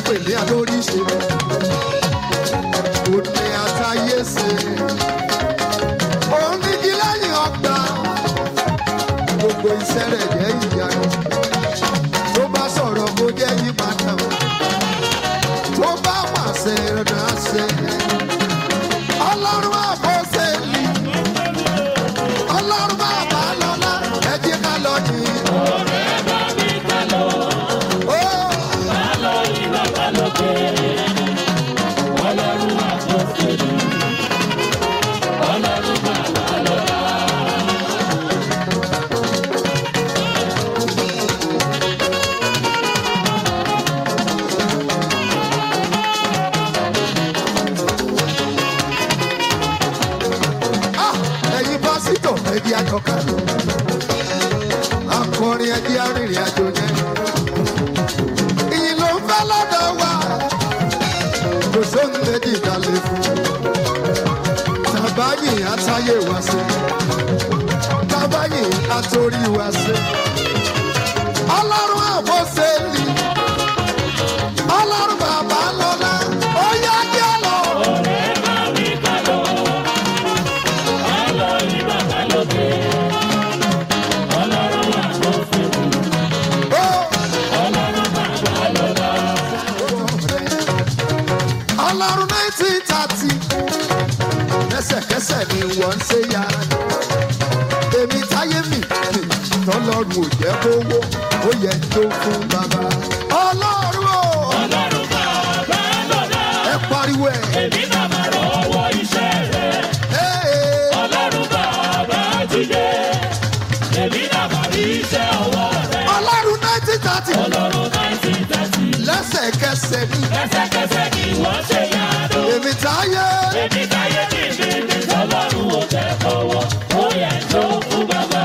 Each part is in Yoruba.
pè ní alóríṣe òní àtàyè ṣe òun nígi lẹ́yìn ọgbà gbogbo iṣẹ́ rẹ̀ jẹ́ ìyanu tó bá sọ̀rọ̀ kó jẹ́ yípadà tó bá pàṣẹ rẹ̀ ṣe ọlọ́run àbọ̀ṣẹ́lì ọlọ́run bàbá lọ́lá ẹ jẹ́ ká lọ yìí. Ó, ah, ẹ̀yin pásítọ̀ ẹ jẹ́ àjọká akọrin ẹ jẹ́ arìnrìn àjò yẹn ìyìn ló ń fẹ́ lọ́dọ̀ wa kò sóhun méjì dalẹ̀ fún tàbáyìn àtàyè wá sí tàbáyìn àtòrí wá sí ọlọ́run àbọ̀sẹ̀lì ọlọ́run bàbá lọ́lá ó yá jẹ́ lọ. ọlọ́run nineteen thirty lẹ́sẹ̀kẹsẹ̀ ni wọ́n ń ṣe ya èmi táyé mi tọ́lọ́run ò jẹ́ kówó ó yẹ tó fún bàbá ọlọ́run o ẹ pariwo ẹ. Hey, ọlọ́run nineteen thirty lẹ́sẹ̀kẹsẹ̀ ni Lẹ́sẹ̀kẹsẹ̀ ni wọ́n ṣe yàtọ̀. èmi táyé Èmi táyé ní ìbíbi tọ́lọ́run ò jẹ́ kọ́wọ́, ó yẹ tó fún bàbá.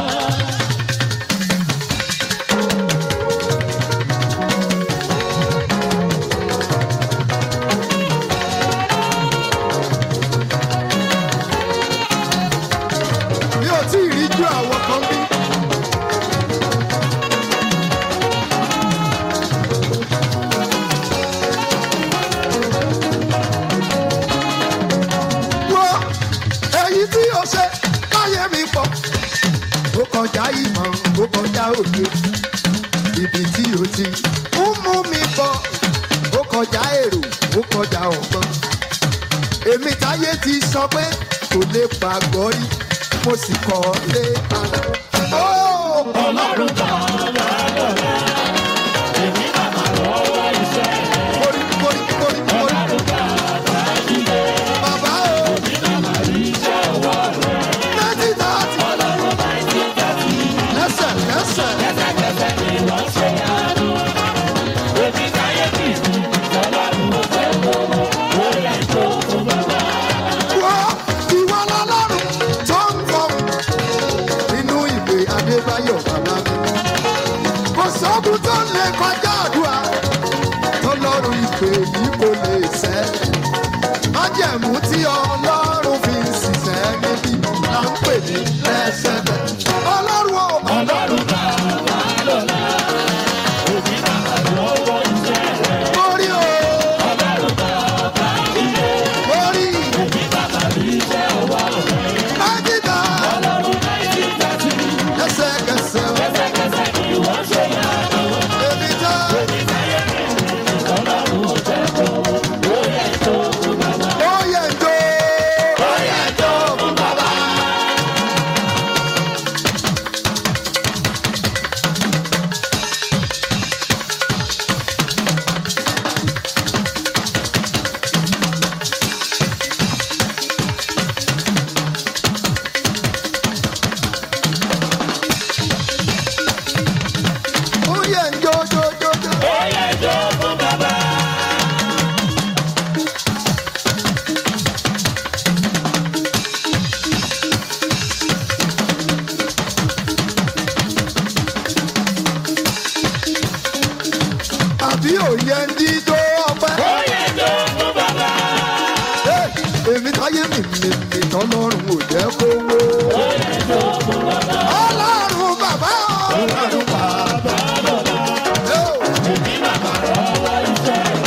mi ò tí ì rí ju àwọn kan bí. wo èyí tí o ṣe káyé mi pọ̀ ó kọjá ìmọ̀ ó kọjá òye ibi tí o ti ń mú mi bọ̀ ó kọjá èrò ó kọjá ọ̀gbọ́n èmi táyé ti sọ pé kò lè pàgọ́ rí mo sì kọ́ lé padà. Ó, Ọlọ́run kan lọ́dọ̀ọ́lá, èmi bàbá lọ́wọ́ iṣẹ́ rẹ̀. mórí, mórí, mórí, mórí. Ọlọ́run kan bá jíde, Bàbá o, èmi bàbá rí iṣẹ́ ọwọ́ rẹ̀. ninety thirty, Ọlọ́run bá ti tẹ̀sí, lẹ́sẹ̀kẹsẹ̀. lẹ́sẹ̀kẹsẹ̀ ni wọ́n ṣe yàtọ̀. Èmi táyé ní ìbíbi tọ́lọ́run ò jẹ́ kọ́wọ́, ó yẹ tó fún bàbá. Wọ́ ìwọ lọ́lọ́run tó ń bọ̀ nínú ìwé Adébáyọ̀ bàbá mi. Kò sọ́gun tó lè kọjá àdúrà tọ́lọ́run ìpè yìí kò lè sẹ́. Májẹ̀mú tí ọlọ́run fi ń ṣiṣẹ́ níbí là ń pè ní lẹ́sẹ̀lẹ̀. Ọlọ́run ò Ọlọ́run bàbá lọ́la, èmi bàbá lọ́wọ́ iṣẹ́ rẹ̀. mórí o, Ọlọ́run bàbá jíde, mórí èmi bàbá rí iṣẹ́ ọwọ́ rẹ̀. májídà Ọlọ́run náà ti tẹ̀sí, lẹ́sẹ̀kẹsẹ̀ o. lẹ́sẹ̀kẹsẹ̀ ni wọ́n ṣe yàtọ̀. Èmi tá Èmi táyé ní ìbíbi tọ́lọ́run ò jẹ́ kọ́wọ́, ó yẹ tó fún bàbá. ó yẹ ń jó. Ó yẹ tó fún bàbá. Ó yẹ ń jó jó jó jó. Ó yẹ tó fún bàbá. àbí òye ń dídó ọpẹ́. Ó yẹ tó fún bàbá. Ẹ́, èmi táyé mi mi mi tọ́lọ́run ò jẹ́ kówó. Ó yẹ tó fún bàbá. ọlọ́run bàbá ọlọ́run bàbá. Ẹ́ o, Èmi bàbá lọ́wọ́ iṣẹ́ rẹ̀.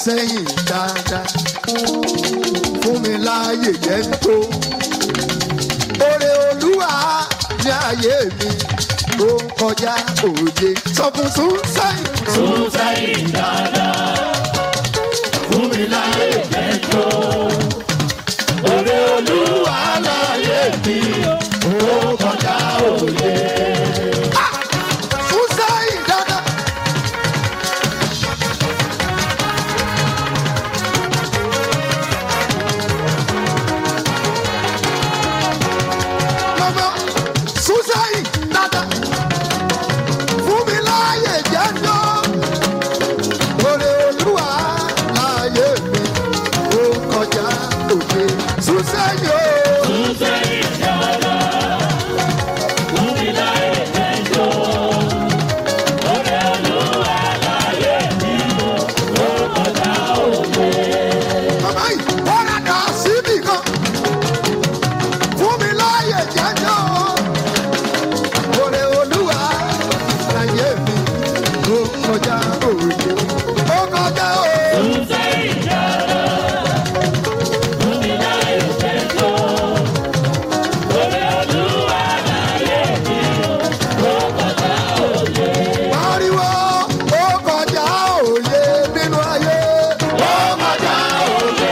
sẹ́yìn dáadáa fún mi láàyè jẹ́ ń tó. Oore olúwa ní ayé mi ó ń kọjá òye. Sọ fún sún sẹ́yìn. Sún sẹ́yìn dáadáa. Fún mi láyé jẹ́jọ́. Oore olúwa láyé mi. Ó kọjá òye. Sún sẹ́yìn dáadáa. Mama, sún sẹ́yìn dáadáa. Fún mi láàyè jẹ́ ń tó. Oore olúwa láyé mi ó ń kọjá òye. Sún sẹ́yìn o. Sún sẹ́yìn dáadáa. Fún mi láyé jẹ́jọ́. Oore olúwa láyé mi. Ó kọjá òye. Màmá yìí, wọ́n rà dà síbì kan. Fún mi láàyè jẹ́jọ́. Oore olúwa láyé mi ó kọjá òye. Ó kọjá òye. Sún sẹ́yìn dáadáa. Fún mi láyé jẹ́jọ́. Oore olúwa láyé mi. Ó kọjá òye. Pariwo ó kọjá òye nínú ayé. Ó kọjá òye.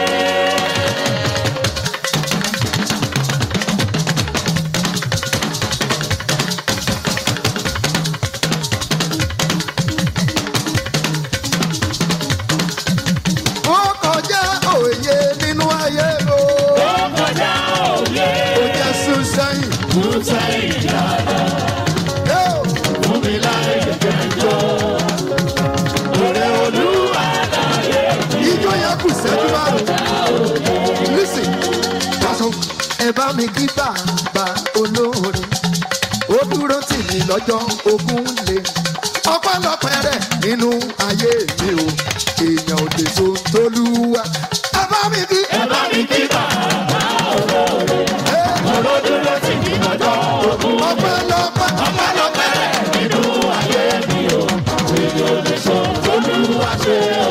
Ó kọjá òye nínú ayé o. Ó kọjá òye. Ó jẹ́ sún sẹ́yìn. Sún sẹ́yìn dáadáa. Yóò. Fún mi láyé jẹ́jọ́. Oore olúwa láyé mi. Ijó yẹn kù sẹ́jú márùn-ún. Lísì, pàṣọ. Ẹ bá mi kí bàbá olóore. Ó dúró tì mí lọ́jọ́ ogún lé. Ọpẹ́lọpẹ́ rẹ̀ nínú ayé mi o. Èèyàn ò lè so tolúwa. Ẹ bá mi kí. Ẹ bá mi kí bàbá olóore. Ẹ Olódúró tì mí lọ́jọ́ ogun. ọpẹ́lọpẹ́. Ọpẹ́lọpẹ́ rẹ̀ nínú ayé mi o. Èyí ò lè sọ tolúwa ṣe o.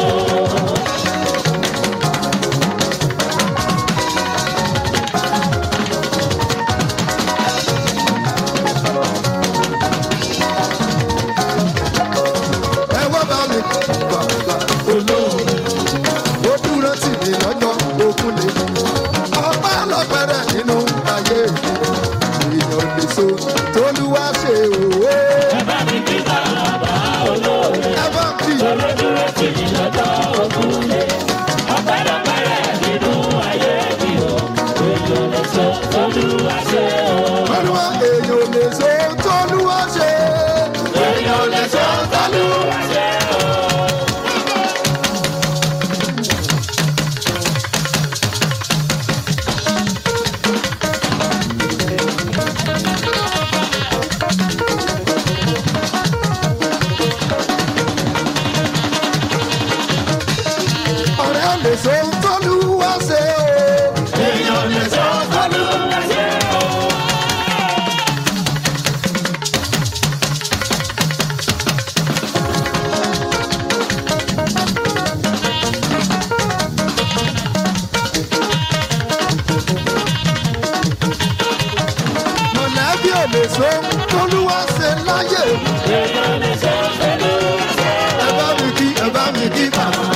Ẹ wá bá mi kí bàbá olóore. Ó dúró tì mí lọ́jọ́ ogún lé. Ọpẹ́lọpẹ́ rẹ̀ nínú ayé mi. Èèyàn ò lè so tolúwa ṣe òwe. Ẹ bá mi kí bàbá olóore. Ẹ bá mi kí. Olódúró tì mí lọ́jọ́ ogun lé. Ọpẹ́lọpẹ́ rẹ̀ nínú ayé mi o. Èyí ò lè sọ tolúwa ṣe o. Olúwa èèyàn ò lè so tolúwa ṣe. Èyí ò lè sọ tolúwa ṣe o. Ọ̀rẹ́ ò lè so tolúwa ṣe o. Èyí ò lè sọ tolúwa ṣe o. Mọ̀lẹ́bí ò lè so tolúwa ṣe láyé. Èyí ò lè sọ tolúwa ṣe o. Ẹ bá mi kí ẹ bá mi kí bàbá